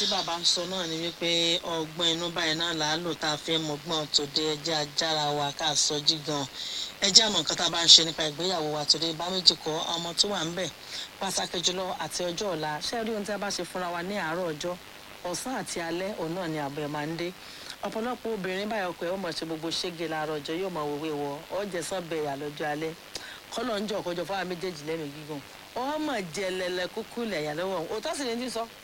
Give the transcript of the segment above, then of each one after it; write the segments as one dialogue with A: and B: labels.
A: tí bàbá ń sọ náà ni wípé ọgbọ́n inú báyìí náà là á lò tá a fẹ́ mọ̀gbọ́n tòde ẹjẹ́ ajára wa ká sọ jí gan ẹjẹ́ àmọ̀ nǹkan tá a bá ń ṣe nípa ìgbéyàwó wa tòde bá méjì kọ́ ọmọ tó wà ń bẹ̀ pàtàkì jùlọ àti ọjọ́ ọ̀la ṣé rí ohun tí a bá ṣe fúnra wa ní àárọ̀ ọjọ́ ọ̀sán àti alẹ́ òun náà ni àbọ̀ ẹ̀ máa ń dé ọ̀pọ̀lọpọ̀ obìnrin báyọ̀ ọkọ̀ ẹ̀ ó mọ̀ ṣe gbogbo ṣége láàárọ̀ ọjọ́ yóò mọ̀ wòwe wọ ọ̀jẹ̀ sọ́bẹ̀ ìyà lọ́jọ́ alẹ́ kọ́lọ̀ ń jọ ọ̀kọ́jọ fáwọn méjèèjì lẹ́nu gígùn ọmọ jẹlẹlẹ kúkú lẹ̀yà lọ́wọ́ òótọ́ sì ni ti sọ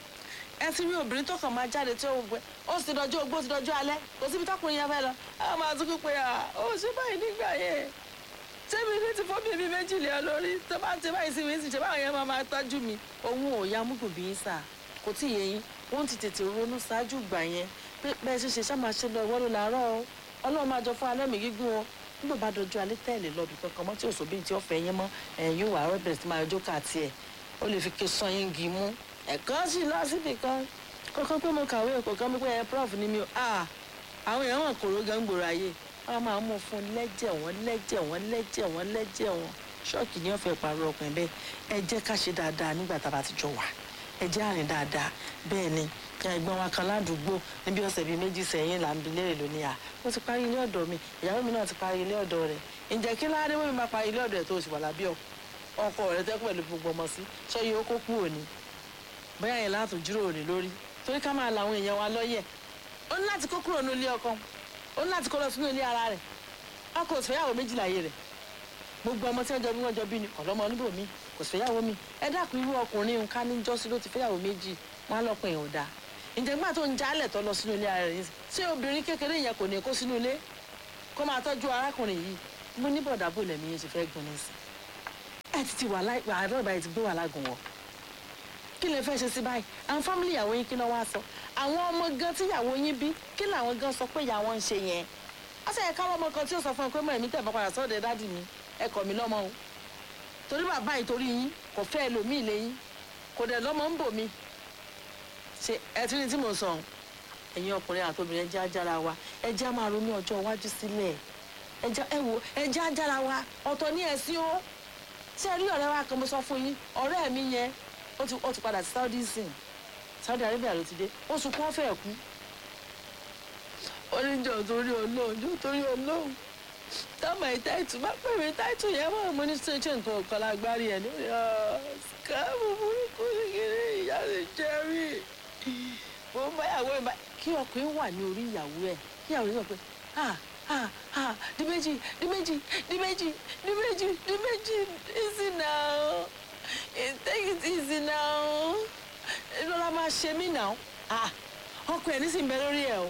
A: ẹ ti rí obìnrin tó kàn máa jáde tí ó gbẹ ó sì dọjọ́ ogbó ti dọjọ́ alẹ́ kò síbi tọkùnrin yẹn fẹ́ lọ a máa tún kú pé à ó ṣe báyìí nígbà yẹn tẹ́mi ní ti fọ́ bíbí méjì lé ọ lórí tó bá ti báyìí sí mi sì ṣe báwọn yẹn máa máa tọ́jú mi òun ò ya múgùn bí sà kò tí ì yé yín wọ́n ti tètè ronú ṣáájú ìgbà yẹn pé bẹ́ẹ̀ ṣe ṣe ṣá máa ṣe lọ ìwọ́ ló làárọ̀ o ọlọ́run máa jọ fún alẹ́ mi gígùn o nígbà bá dọjú alẹ́ tẹ̀lé lọ́bì kankan mọ́ tí òṣòbí tí ó fẹ́ yín mọ́ ẹ̀yìn yóò wà á bẹ̀rẹ̀ sí máa jó káàtì ẹ̀ ó lè fi ké sọ yín gi mú ẹ̀kan sì lọ síbì kan kọ́kọ́ pé mo kàwé kò kán mi pé ẹ prof ni mi o ah àwọn èèyàn wọn kòró gan gbòòrò ayé wọn máa mú fún lẹ́jẹ̀ wọn lẹ́jẹ̀ wọn lẹ́jẹ̀ wọn lẹ́jẹ̀ wọn ṣọ́ọ̀kì ni wọ́n fẹ́ pàrọ̀ ọkùnrin bẹ́ẹ̀ ẹ jẹ́ ká ṣe dáadáa nígbà tá a bá ti jọ wà ẹ jẹ́ àrìn dáadáa bẹ́ẹ̀ ni ẹ̀gbọ́n wa kan ládùúgbò níbi ọ̀sẹ̀ bíi méjì sẹ́yìn là ń bi léèrè lónìí à ó ti parí ilé ọ̀dọ̀ mi ìyàwó mi náà ti parí ilé ọ̀dọ̀ rẹ̀ ǹjẹ́ kí láàrin wọ́n mi máa parí ilé ọ̀dọ̀ rẹ̀ tó o sì wà lábí ọkọ rẹ̀ tẹ́ pẹ̀lú gbogbo ọmọ sí ṣé yóò kó kú òní bóyá yẹn látò jíròrò ní lórí torí ká máa làwọn èèyàn wa lọ́yẹ̀ ó ní láti kó kúrò ní ilé ọkọ ó ní láti kó lọ sínú ilé ara rẹ̀ ọkọ ò sì fẹ́yàwó méjìlá ayé rẹ̀ gbogbo ọmọ tí wọ́n jọ bí wọ́n jọ bí ni ọ̀lọ́mọ oníbò mi kò sì fẹ́yàwó mi ẹ dákun irú ọkùnrin nǹkan ní jọ́sí ló ti fẹ́yàwó méjì wọn á lọ́pọ̀ èèyàn ò dáa ǹjẹ́ gbà tó ń jálẹ̀ tó lọ sínú ilé ara rẹ̀ yìí ṣé obìnrin kékeré yẹn kò ní kó sínú ilé kó máa tọ́jú arákùnrin yìí mo ní bọ̀dà bò lẹ́mí yẹn ti fẹ́ gbọ́n ní sí ẹ ti ti wà láì àárọ̀ ìbáyìí ti gbé wà lágùn wọ̀ kí lè fẹ́ ṣe sí báyìí àwọn fámìlì ìyàwó yín kí ló wá sọ àwọn ọmọ gan tí ìyàwó yín bí kí làwọn gan sọ pé ìyàwó ń ṣe yẹn ó sì yẹ káwọn ọmọ kan tí ó sọ fún ẹ pé mọ èmi tẹ̀ bá padà sọ́ọ̀dẹ̀ dádì mi ẹ kọ̀ mí lọ́mọ o torí bàbá yìí torí yín kò fẹ́ ẹlòmíì lẹ́yìn kò dẹ̀ lọ́mọ ń bò mí ṣe ẹ tí ní tí mo sọ ẹ̀yin ọkùnrin àtòbìnrin ẹjẹ́ ajára wa ẹjẹ́ á máa ronú ọjọ́ iwájú sílẹ̀ ẹjẹ́ ẹ wo ẹjẹ́ ajára wa ọ̀tọ̀ ní ẹ̀sìn o ṣé ẹ rí ọ̀rẹ́ wa kan mo sọ fún yín ọ̀rẹ́ mi yẹn ó ti ó ti padà sí Saudi sìn Saudi Arabia ló ti dé oṣù kan fẹ́ẹ̀ kú oníjọ torí Ọlọ́run jọ torí Ọlọ́run tọ́mọ ìtẹ́tù má pè mí táìtù yẹn mọ̀ mo ní ṣe ṣe nǹkan ọ̀kan lágbárí ẹ̀ lórí skáàmù burúkú kékeré ìyá lè jẹ́ rí mo ń báyàwó ẹ̀ kí ọkùnrin wà ní orí ìyàwó ẹ̀ kí ìyàwó yẹn sọ pé ah ah ah di méjì di méjì di méjì di méjì di méjì easy now take it easy now lọ́la máa ṣe mí now ah ọkọ ẹ̀ nísìnyí bẹ lórí ẹ̀ o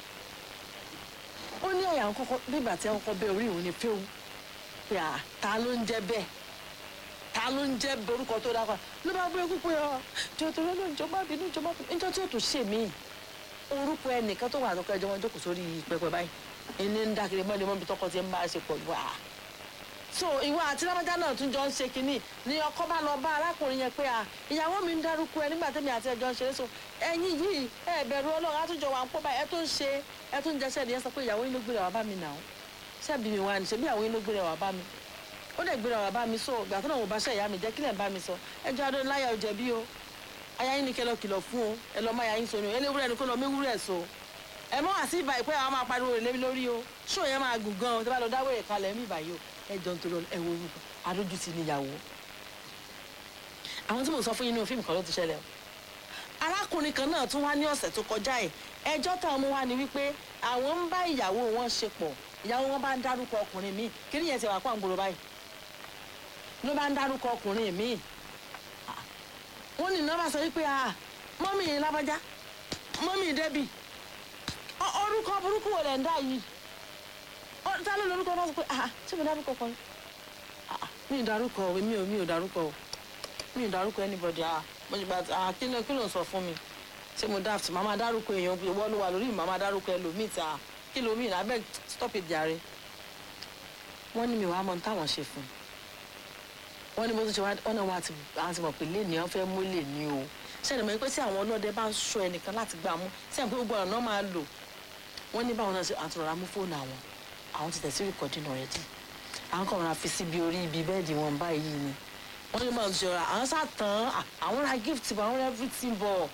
A: ó ní ẹ̀yà kọ́kọ́ nígbà tí wọ́n kọ́ bẹ orí òun ni fíw pé à ta ló ń jẹ́ bẹ́ẹ̀ ta ló ń jẹ́ orúkọ tó dákọ̀ ló bá bẹ kúkú yọ jọ̀tọ̀ lọ́nà ìjọba bínú ìjọba bínú ìjọ tí ó tún ṣe mí orúkọ ẹnìkan tó wà àtọkọ ẹjọ wọn jókòó sórí pẹpẹ báyìí ẹni ń dákiri mọ́lẹ̀ mọ́bi tọkọ ti ń bá a ṣe pọ̀ wá. so ìwà àti lábájá náà tún jọ ń ṣe kínní ni ọkọ bá lọ bá arákùnrin yẹn pé à ìyàwó mi ń dárúkọ ẹ nígbà tẹ́mi àti ẹjọ́ ń ṣeré so ẹ̀yin yìí ẹ bẹ̀rù ọlọ́run àtúnjọ wà ń pọ̀ báyìí ẹ tó ń ṣe ẹ tó ń jẹsẹ̀ ni ẹ sọ pé ìyàwó yín ló gbéra wá bá mi nà ó ṣebí mi wá ní ṣebí ìyàwó yín ló gbéra wá bá mi ó dẹ̀ gbéra wá bá mi so ìgbà tó náà mo bá ṣe ìyá mi jẹ́ kílẹ̀ ń bá mi sọ ẹjọ́ adó láyà ò jẹ̀bi o aya yín ni kẹlọ kìlọ̀ fún o ẹ lọ mọ aya yín so ni o eléwúrẹ́ ni kó lọ méwúrẹ́ so ẹ mọ àti ìbà ìpẹ́ àwọn máa pariwo rẹ̀ lébi lórí o ṣó yẹn máa gùn gan o tí wọ́n bá lọ dáwọ́ rẹ̀ kalẹ̀ mí ìbàyò ẹ jọ nítorí ẹ wo orúkọ adójútì níyàwó àwọn tí mo sọ fún yín nínú fíìmù kan ló ti ṣẹlẹ̀ o arákùnrin kan náà tún wá ní ọ̀sẹ̀ tó kọjá ẹ̀ ẹjọ́ táwọn mú wá ni wípé àwọn ń bá ìyàwó wọn ṣe pọ̀ ìyàwó wọn bá ń dárúkọ ọkùnrin míì kí ni yẹn ti wà pọ̀ ń gbòòrò báyìí ló bá ń dárúkọ ọkùnrin míì wọ́n ní nọ́mbà sọ wípé ah mọ́mì yìí lábájá mọ́mì débì orúkọ burúkú wo lẹ̀ ń dá yìí ta ló lórúkọ bá sọ pé ah ṣé mo dárúkọ kan mi ò dárúkọ mi ò mi ò dárúkọ mi ò dárúkọ anybody ah mo ti gba ah kí ló kí ló ń sọ fún mi ṣé mo daft màmá dárúkọ èèyàn ìwọ ló wà lórí màmá dárúkọ ẹlòmíì ta kí ló mìíràn abeg stop it jàre wọ́n ní mi wàá mọ táwọn ṣe fún wọ́n ní mo tún ṣe wá ọ̀nà wa àti àti mọ̀ pé lẹ́ni wọ́n fẹ́ mú lẹ́ni o ṣẹlẹ̀ mọ́ pé tí àwọn ọlọ́dẹ bá ń sọ ẹnìkan láti gbà mú tí àwọn gbogbo ọ̀nà máa lò wọ́n ní báwọn náà ṣe àtúrọ̀rá mú fóònù àwọn àwọn ti tẹ̀sí rìkọ́dì náà rẹ̀ dì àwọn kan rà fi síbi orí ibi bẹ́ẹ̀dì wọn báyìí ni wọ́n ní báwọn ti ṣe ra àwọn sá tán àwọn ra gift bọ̀ àwọn ra everything bọ̀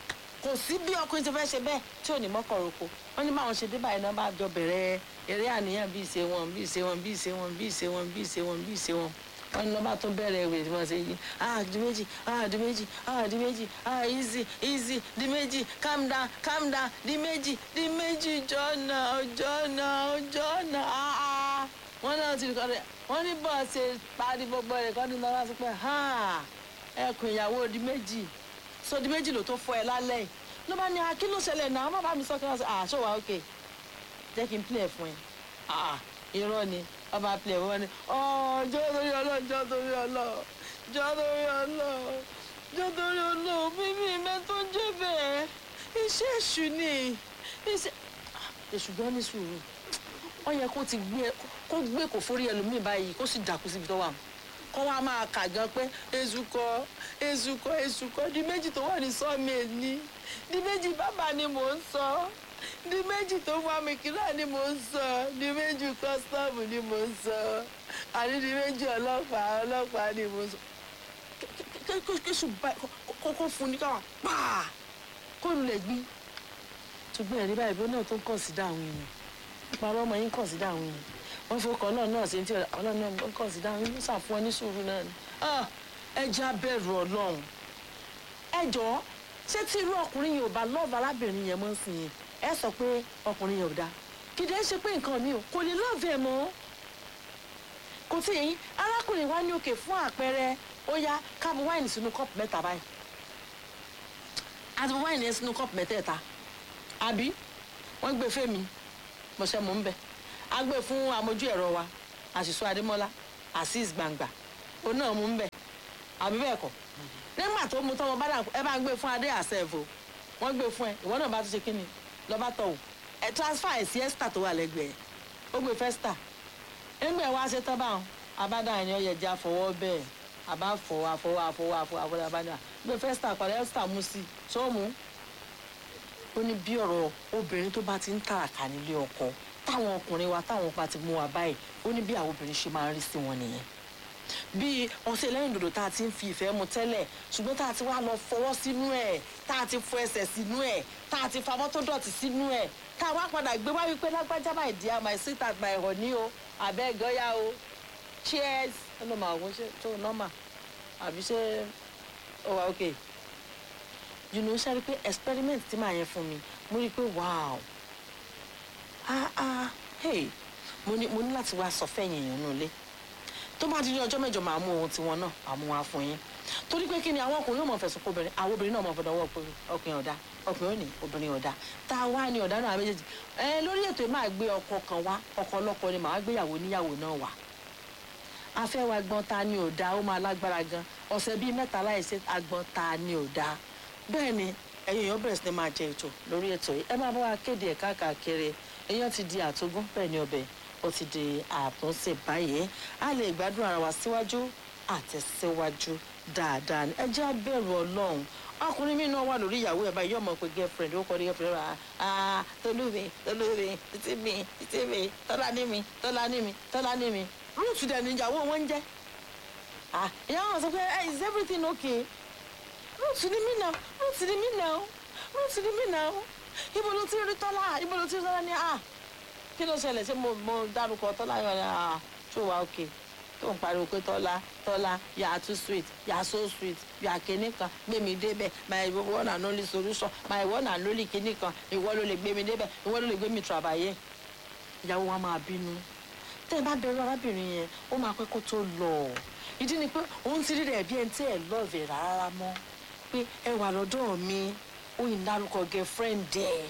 B: kò sí bí ọkùnrin ti fẹ́ ṣe bẹ́ẹ̀ tí ò ní mọ́kàn roko wọ́n ní báwọn ṣe dé báyìí náà bá jọ bẹ̀rẹ̀ eré àníyàn bí ìṣe wọn bí ìṣe wọn bí ìṣe wọn bí ìṣe wọn bí ìṣe wọn bí ìṣe wọn wọ́n ní lọ́ba tó bẹ̀rẹ̀ ìwé tí wọ́n ṣe yí ah di méjì ah di méjì ah di méjì ah easy easy di méjì calm down calm down di méjì di méjì jọ́nà jọ́nà jọ́nà ah ah wọ́n náà ti kọ́ ẹ wọ́n ní bọ́ọ̀ ṣe parí gbogbo rẹ̀ kọ́ ní lọ́wọ́ sí pé ẹkùn ìyàwó di méjì so di méjì ló tó fọ ẹ lálẹ́ yìí ló bá ní akí ló ṣẹlẹ̀ náà má bá mi sọ kí wọ́n sọ ah ṣó wa ok jẹ́ kí n play fún ẹ ah irọ́ ni wọ́n bá play fún ẹ ní ọjọ́ torí ọlọ́ jọ́ torí ọlọ́ jọ́ torí ọlọ́ jọ́ torí ọlọ́ bíbí mẹ́ tó jẹ́ bẹ́ẹ̀ iṣẹ́ èṣù ni iṣẹ́ èṣù gan ní sùúrù wọ́n yẹ kó ti gbé kó gbé kò forí ẹlòmíì báyìí kó sì dàkú síbi tó wà kó wá máa kà gan pé ezukọ ezukọ ezukọ di méjì tó wà ní sọ́ọ̀mì ní di méjì bàbá ni mò ń sọ di méjì tó wà mí kílà ni mò ń sọ di méjì kọ́sítọ́ọ̀mù ni mò ń sọ àní di méjì ọlọ́pàá ọlọ́pàá ni mò ń sọ kéṣù báyìí kókó fún ní káwá pàà kó lulẹ̀ gbí ṣùgbọ́n ẹ̀rí báyìí bí ó náà tó ń kàn sí dáhùn èèyàn ìparọ́ ọmọ yín kàn sí dáhùn èèyàn wọ́n fi ọkọ̀ náà náà ṣe tí ọlọ́run náà ń kàn sí dáhùn yín ṣàfún ọ ní sùúrù náà ni ẹ jẹ́ abẹ́rù ọlọ́run ẹ jọ̀ọ́ ṣé tí irú ọkùnrin yìí ò bá lọ́ọ̀bù arábìnrin yẹn mọ́ sí yẹn ẹ sọ pé ọkùnrin yẹn ò dáa kìdí ẹ ṣe pé nǹkan mi ò kò lè lọ́ọ̀bù ẹ̀ mọ́ kò tí yẹn arákùnrin wa ní òkè fún àpẹẹrẹ ó yá káàbù wáìnì sínú kọ́ọ̀pù mẹ́ta báyìí àti wáìnì yẹn sínú kọ́ọ̀pù mẹ́tẹ̀ẹ̀ta àbí wọ́n gbé fèmí mọ̀ṣẹ́ mò ń bẹ̀ a gbé fún amójú ẹ̀rọ wa àṣìṣọ adémọ́lá azeez gbangba òun náà mú ń bẹ̀ àbí bẹ́ẹ̀ kọ́ nígbà tó mú tọ́wọ́ bá dà ẹ bá ń gbé fún adé àṣẹ̀fò wọ́n gbé fún ẹ ìwọ náà bá tún ṣe kí ni lọ́ba tọ̀ wò ẹ transfer ẹ̀ sí ẹ́sítà tó wà lẹ́gbẹ̀ẹ́ ó gbé fẹ́sítà nígbà wá ṣe tán báwọn abádá ẹni ọyẹ jẹ́ àfọwọ́ bẹ́ẹ̀ àbá fọwọ́ àfọwọ́ àfọwọ́ àfọwọ́ àfọwọ́ abádá gbé fẹ́sítà padà ẹ́sítà mú sí sóòmù ó ní bí ọ̀rọ̀ obìnrin tó bá ti ń tàràkà nílé ọkọ táwọn ọkùnrin wa táwọn ọkọ àti mú wa báyìí ó ní bí àwọn obìnrin ṣe máa ń rí sí wọn nìyẹn bí ọṣẹ lẹ́yìn dòdò tá a ti ń fi ìfẹ́ mu tẹ́lẹ̀ ṣùgbọ́n tá a ti wá lọ fọwọ́ sínú ẹ̀ tá a ti fọ ẹsẹ̀ sínú ẹ̀ tá a ti fa mọ́tò dọ̀tí sínú ẹ̀ tá a wá padà gbé wá wípé lágbájá my dear my sweet at my honey o abeg ọ̀yá o cheers ẹ ló máa wọ́n ṣe tó nọ́mà àbí ṣé ó wà okay you know ṣe rí pé experiment tí màá yẹn fún mi mo rí i pé wow ah ah hey mo ní mo ní láti wá sọ fẹ́yìn èèyàn nù lé tó bá di ní ọjọ́ mẹ́jọ máa mú ohun tiwọn náà àmú wa fún yín torí pé kí ni àwọn ọkùnrin yóò mọ̀ fẹ̀sùn kó obìnrin àwọn obìnrin náà mọ̀ fọdọ̀ wọ́ pé ọkùnrin ọ̀dà ọkùnrin ò ní obìnrin ọ̀dà tá a wá ní ọ̀dà náà méjèèjì ẹ lórí ètò yìí máa gbé ọkọ kan wá ọkọ ọlọ́kọ ni màá gbéyàwó níyàwó náà wá afẹ́ wa gbọ́n ta ni ọ̀dà ó máa lágbára gan ọ̀sẹ̀ bíi mẹ́ta láìsí agbọ́n ta ni ọ̀dà bẹ́ẹ̀ ni ẹ̀yin èèyàn bẹ̀rẹ̀ sí ni máa jẹ ètò lórí ètò yìí ẹ máa bá wa kéde ẹ̀ káàkiri èèyàn ti di àtogún bẹ́ẹ̀ ni ọbẹ̀ ó ti di àtúnṣe báyìí a lè gbádùn ara wa síwájú àtẹ̀síwájú dáadáa ni ẹ jẹ́ abẹ́rù ọlọ́run ọkùnrin mi náà wà lórí ìyàwó ẹ̀ báyìí yóò mọ̀ pé girlfriend ó kọ́ ní girlfriend rà á tolúmi tolúmi títí mi títí mi tọ́lá ní mi tọ́lá ní mi tọ́lá ní mi ruth dẹ̀ ní ìyàwó wọn ń jẹ́ ìyá wọn sọ pé is everything okay ruth ní mí náà ruth ní mí náà ruth ní mí náà ibo ló ti rí tọ́lá ibo ló ti rí tọ́lá ní à kí ló ṣẹlẹ̀ ṣé mo mo dárúkọ tọ́lá yọ̀ ní à ṣó wa okay tó ń pariwo pé tọ́lá tọ́lá you are too sweet you are so sweet you are kinní kan gbé mi débẹ̀ my one and only solution my one and only kinní kan ìwọ ló lè gbé mi débẹ̀ ìwọ ló lè gbé mi travailler ìyàwó wa máa bínú tẹ́ ẹ bá bẹ̀rù arábìnrin yẹn ó máa pẹ́ kó tó lọ ìdí ni pé òun ti rí rẹ̀ bí ẹni tí ẹ̀ lọ́ọ̀vẹ̀ rárá mọ́ pé ẹ wà lọ́dọ̀ mi ó yìn dárúkọ girlfriend ẹ̀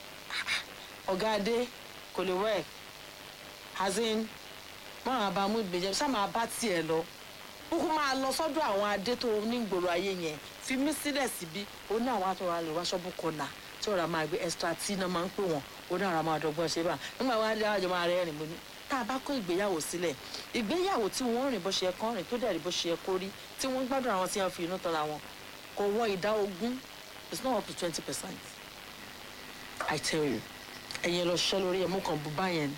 B: ọ̀gá adé kò lè work as in máa bá mú ìgbésẹ̀ ṣá máa bá tiẹ̀ lọ kúkú máa lọ sọ́dọ̀ àwọn adé tó nígboro ayé yẹn fi mí sílẹ̀ síbí ó ní àwọn àtọ̀rọ̀ alẹ́ wá ṣọ́bù kọ́nà tí ọ̀rọ̀ máa gbé extra tí iná máa ń pè wọ́n ó ní àwọn máa dọ́gbọ́n ṣe bá nígbà wọn adé àjọ máa rẹ́rìn mo ní tá a bá kó ìgbéyàwó sílẹ̀ ìgbéyàwó tí wọ́n rìn bó ṣe kọ́ rìn tó dẹ̀ rí bó ṣe kó rí tí wọ́n gbádùn àwọn tí wọ́n fi inú tọ́ra wọn kò wọ ìdá ogún it's not up to twenty percent i tell you ẹ̀yin lọ ṣiṣẹ́ lórí ẹ̀mú kan bú báyẹn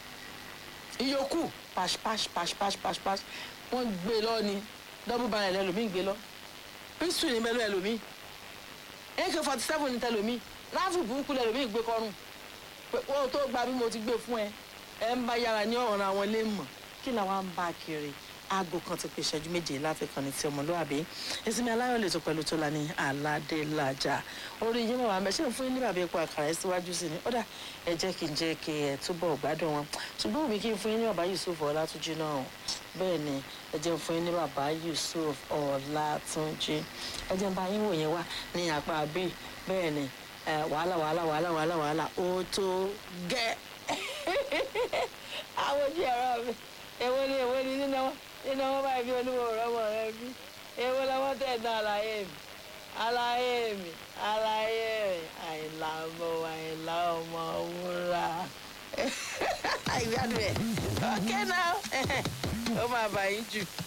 B: ìyókù pash pash pash pash pash pash wọ́n gbé lọ ni double barrel ẹlòmíì gbé lọ píṣù ní mẹ́lú ẹlòmíì ak forty seven ní tẹlomi ráfù burúkú lẹlomi gbé kọrùn pé kó o tó gba bí mo ti gbé fún ẹ ẹ ń bá yára ní ọ̀ràn àwọn ilé mọ̀ kí làwọn ń bá kiri aago kan ti pé ìṣẹ́jú méje láfikàn ní ti ọmọlúwàbí ìsinmi aláyọ̀ lè tó pẹ̀lú tó la ní aládélájà orí yín mọ̀ wá mẹ́ ṣé ń fún yín ní bàbá epo àkàrà ẹ̀ síwájú sí ni ó dà ẹ jẹ́ kí n jẹ́ kí ẹ túbọ̀ gbádùn wọn ṣùgbọ́n òbí kí n fún yín ní bàbá yusuf ọlátúnjì náà bẹ́ẹ̀ ni ẹ jẹ́ ń fún yín ní bàbá yusuf ọlátúnjì ẹ jẹ́ ń bá yín wò yẹn wá ní apá bíi bẹ́ẹ̀ ni ẹ, wàhálà wàhálà wàhálà wàhálà wàhálà ó tó gẹ́ àwọn ojú ẹ̀rọ mi èwo ni èwo ni nínú wọn nínú wọn báyìí bí olúwo rọmọ rẹ bí èwo lọ́wọ́ tẹ̀ ná àlàyé mi àlàyé mi àlàyé mi àìlà ọmọ àìlà ọmọ wúrà ìgbádùn ẹ̀ ọ̀kẹ́ náà ó máa bà yín jù.